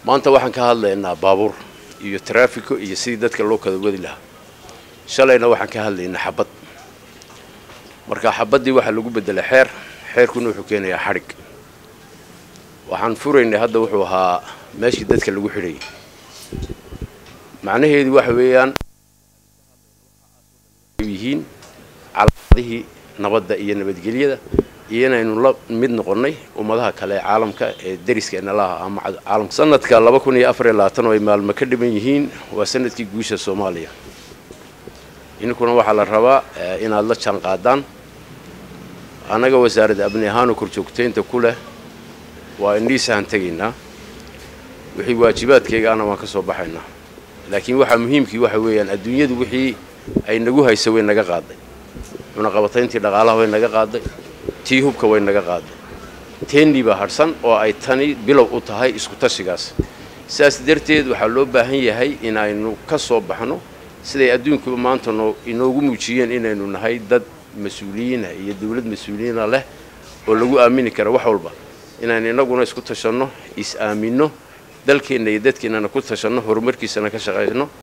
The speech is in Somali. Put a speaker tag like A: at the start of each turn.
A: maanta waxaan ka hadlaynaa baabuur iyo taraafiko iyo sidii dadka loo kala wadi lahaa shalayna waxaan ka hadlaynaa xabad marka xabaddii waxaa lagu beddelay xeer xeerkuna wuxuu keenayaa xadhig waxaan furaynay hadda wuxuu ahaa meeshii dadka lagu xidhayay macnaheedu waxa weeyaan yihiin calaamadihii nabadda iyo nabadgelyada iyo inaynu la mid noqonnay ummadaha kale ee caalamka ee dariskeenna laha ama caalamka sanadka laba kun iyo afar iyo labaatan oo ay maalmo ka dhiban yihiin waa sanadkii guusha soomaaliya idinkuna waxaa la rabaa inaad la jaan qaadaan annaga wasaaradda abni ahaanoo korjoogtaynta ku leh waa indhiisahan tegaynaa wixii waajibaadkayga ana waan ka soo baxaynaa laakiin waxaa muhiimkii waxa weeyaan adduunyadu wixii ay nagu haysa way naga qaaday cunaqabatayntii dhaqaalaha way naga qaaday tii hubka way naga qaaday teennii baa hadhsan oo ay tani bilow u tahay isku tashigaas sidaas darteed waxaa loo baahan yahay in aynu ka soo baxno siday adduunkuba maanta noo inoogu muujiyeen inaynu nahay dad mas-uuliyiina iyo dawlad mas-uuliyiina leh oo lagu aamini kara wax walba inaynu innaguna isku tashanno is-aaminno dalkeenna iyo dadkeennana ku tashanno horumarkiisana ka shaqayno